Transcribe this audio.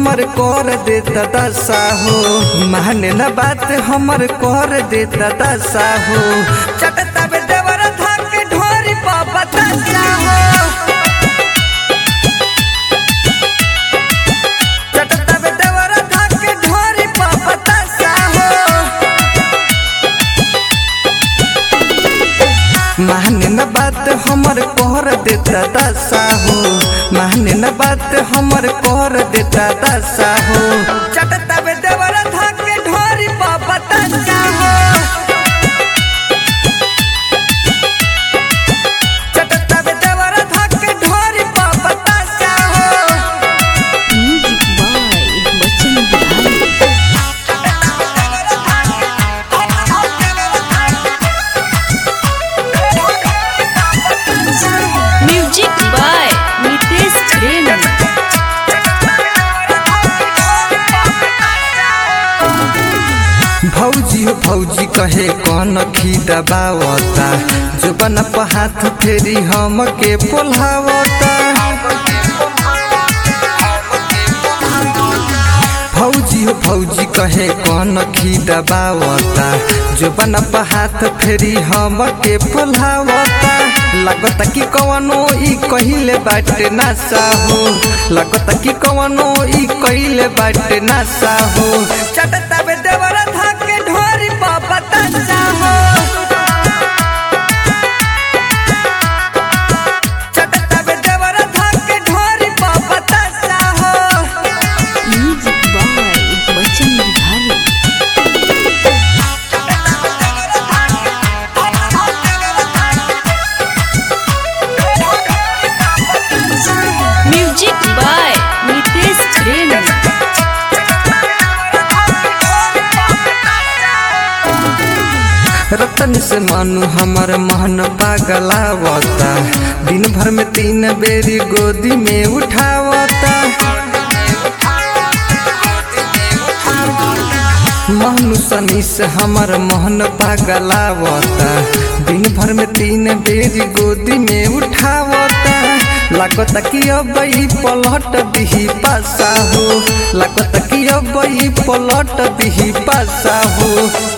हमर कर देता दशा हो माने न बात हमर कर देता दशा हो चटता बे देवर धाके ढोरी पापा दशा हो चटता बे देवर धाके ढोरी पापा दशा हो माने न बात हमर कर देता दशा हो माने न बात हमर कर देता दशा हो चटता बे देवर धाके ढोरी पापा दशा हो चटता बे देवर धाके ढोरी पापा दशा हो music by Bachchan Bihari music by Nitesh Jain भौजी हो भौजी कहे कौन खी दबावता जुबन पर हाथ फेरी हम के पोल्हावता भौजी हो भौजी कहे कौन खी दबावता जुबन पर हाथ फेरी हम के पोल्हावता लगता कि कवनो ई कहिले बाटे नासा हो लगता कि कवनो ई कहिले बाटे नासा हो चटता बे देवर धाके ढोरी पापा तसा हो चटता बे देवर धाके ढोरी पापा तसा हो music by Bachchan Bihari music by Nitesh Jain रतन से मानु हमर महन पागलावता दिन भर में तीन बेरी गोदी में उठावता महनु सनी से हमर मोहन पागलावता दिन भर में तीन बेरी गोदी में उठावता लागता कि अब ई पलट दिही पासा हो लागता कि अब ई पलट दिही पासा हो